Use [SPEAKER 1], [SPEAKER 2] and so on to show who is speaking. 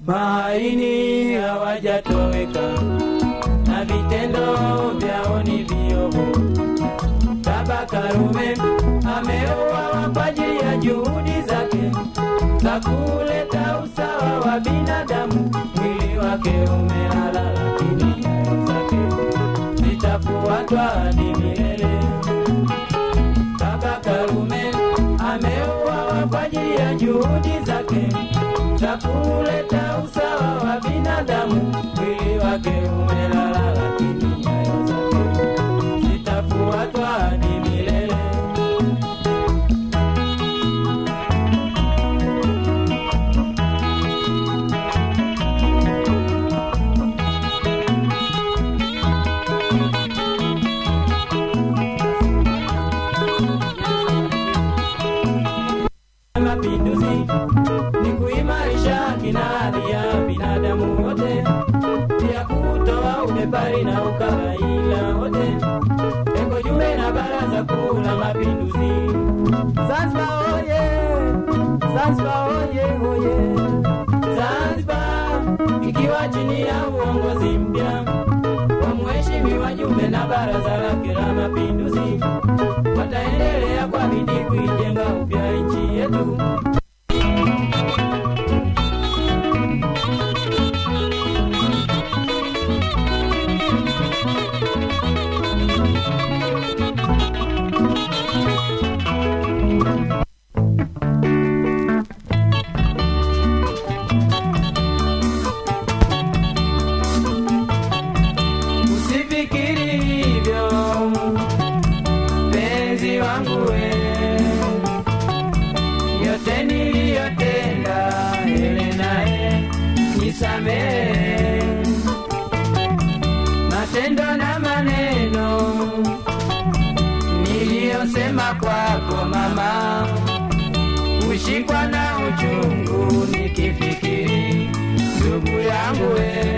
[SPEAKER 1] mahaini hawajatoweka na vitendo vyao ni viovu. Baba Karume ameuawa kwa ajili ya juhudi zake za kuleta usawa wa binadamu. Mwili wake umelala, lakini nyayo zake zitafuatwa hadi milele. Baba Karume ameuawa kwa ajili ya juhudi zake za kuleta usawa wa binadamu. Mwili wake umelala, lakini nyayo zake zitafuatwa hadi milele. Mapinduzi ni kuimarisha haki na hadhi ya binadamu wote, pia kutoa ubepari na ukabila wote. Eko jumbe na baraza kuu la mapinduzi. Zanzibar oye! Zanzibar oye oye! Zanzibar ikiwa chini ya uongozi mpya wa mheshimiwa Jumbe na baraza lake la mapinduzi, wataendelea kwa bidii kuijenga upya nchi yetu. Usifikiri hivyo penzi wangu we, yote niliyotenda ele naye nisamehe, matendo na maneno niliyosema kwako mama, ushikwa na uchungu nikifikiri ndugu yangu we